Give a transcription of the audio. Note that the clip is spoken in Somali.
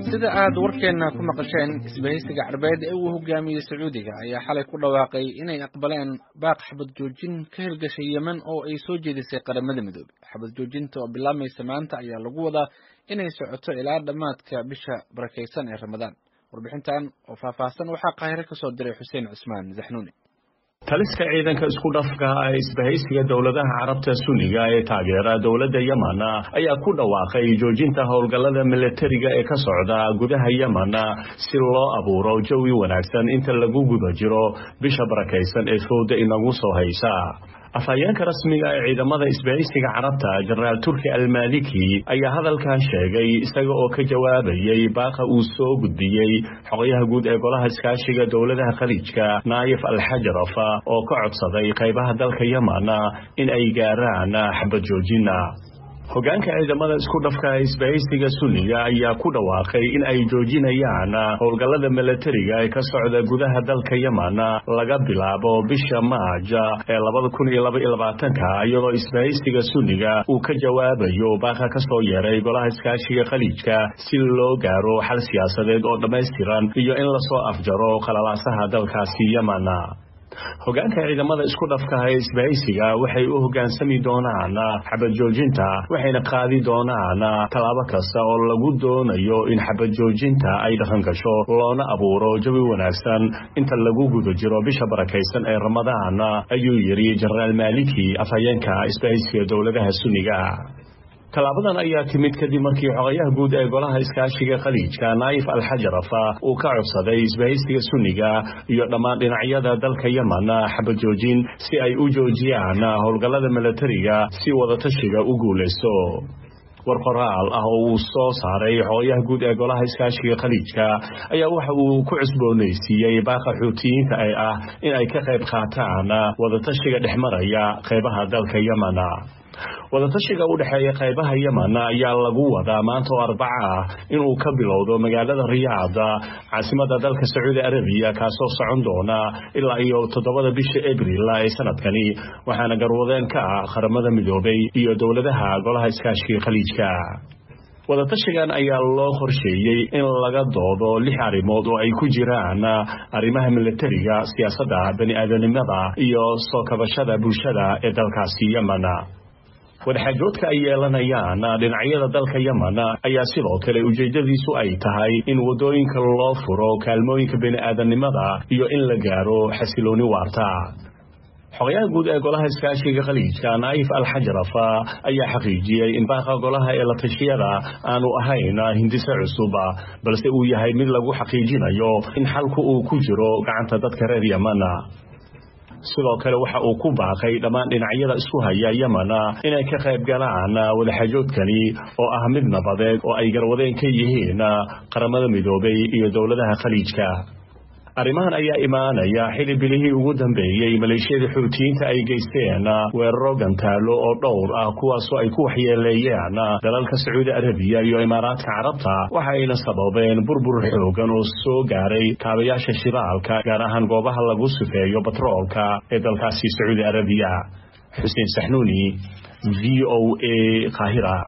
sida aad warkeenna ku maqasheen isbahaysiga carbeed ee uu hogaamiyey sacuudiga ayaa xalay ku dhawaaqay inay aqbaleen baaq xabad joojin ka hirgashay yemen oo ay soo jeedisay qaramada midoobey xabad joojinta oo bilaabmaysa maanta ayaa lagu wadaa inay socoto ilaa dhammaadka bisha barakaysan ee ramadaan warbixintan oo faahfaahsan waxaa qaahire ka soo diray xuseen cusmaan zaxnuuni taliska ciidanka isku dhafka ee isbahaysiga dowladaha carabta sunniga ee taageera dowladda yemen ayaa ku dhawaaqay joojinta howlgallada milatariga ee ka socda gudaha yemen si loo abuuro jawi wanaagsan inta lagu guda jiro bisha barakaysan ee fowda inagu soo haysa afhayeenka rasmiga ee ciidamada isbahaysiga carabta jenaraal turki almaliki ayaa hadalkan sheegay isaga oo ka jawaabayay baaqa uu soo gudbiyey xogayaha guud ee golaha iskaashiga dowladaha khaliijka naayif alxajaraf oo ka codsaday qaybaha dalka yemen in ay gaaraan xabad joojina hogaanka ciidamada isku dhafka isbahaysiga sunniga ayaa ku dhawaaqay in ay joojinayaan howlgallada milatariga ee ka socda gudaha dalka yemen laga bilaabo bisha maaja ee labada kun iyo laba iyo labaatanka iyadoo isbahaysiga sunniga uu ka jawaabayo baaqa ka soo yeeray golaha iskaashiga khaliijka si loo gaaro xal siyaasadeed oo dhammaystiran iyo in lasoo afjaro qalalaasaha dalkaasi yemen hogaanka ciidamada isku dhafkaha ee isbahaysiga waxay u hoggaansami doonaan xabad joojinta waxayna qaadi doonaan tallaabo kasta oo lagu doonayo in xabad joojinta ay dhaqan gasho loona abuuro jawi wanaagsan inta lagu guda jiro bisha barakaysan ee ramadaan ayuu yidhi jenaraal maaliki afhayeenka isbahaysiga dowladaha sunniga tallaabadan ayaa timid kadib markii xogayaha guud ee golaha iskaashiga khaliijka naayif alxajaraf uu ka codsaday isbahaysiga sunniga iyo dhammaan dhinacyada dalka yemen xabad joojin si ay u joojiyaan howlgallada milatariga si wadatashiga u guulaysto war qoraal ah oo uu soo saaray xogayaha guud ee golaha iskaashiga khaliijka ayaa waxa uu ku cusboonaysiiyey baaqa xuutiyiinta ee ah in ay ka qayb qaataan wadatashiga dhexmaraya qaybaha dalka yemen wadatashiga u dhexeeya qaybaha yemen ayaa lagu wadaa maanta oo arbaca ah inuu ka bilowdo magaalada riyaada caasimada dalka sacuudi arabiya kaasoo socon doona ilaa iyo toddobada bisha abril ee sanadkani waxaana garwadeen ka ah qaramada midoobay iyo dowladaha golaha iskaashiga khaliijka wadatashigan ayaa loo qorsheeyey in laga doodo lix arrimood oo ay ku jiraan arrimaha milatariga siyaasadda bani-aadanimada iyo soo kabashada bulshada ee dalkaasi yemen wadaxaajoodka ay yeelanayaan dhinacyada dalka yemen ayaa sidoo kale ujeeddadiisu ay tahay in waddooyinka loo furo kaalmooyinka bini'aadanimada iyo in la gaaro xasilooni waarta xogayaha guud ee golaha iskaashiga khaliijka naayif alxajaraf ayaa xaqiijiyey in baaqa golaha ee la tashiyada aanu ahayn hindise cusub balse uu yahay mid lagu xaqiijinayo in xalku uu ku jiro gacanta dadka reer yemen sidoo kale waxa uu ku baaqay dhammaan dhinacyada isku haya yemen inay ka qayb galaan wadaxaajoodkani oo ah mid nabadeed oo ay garwadeen ka yihiin qaramada midoobay iyo dowladaha khaliijka arrimahan ayaa imaanaya xili bilihii ugu dambeeyey maleeshiyada xuutiyiinta ay geysteen weeraro gantaalo oo dhowr ah kuwaasoo ay ku waxyeeleeyeen dalalka sacuudi arabiya iyo imaaraadka carabta waxayna sababeen burbur xoogan oo soo gaaray kaabayaasha shidaalka gaar ahaan goobaha lagu sifeeyo batroolka ee dalkaasi sacuudi arabiya xuseen saxnuuni v o a qaahira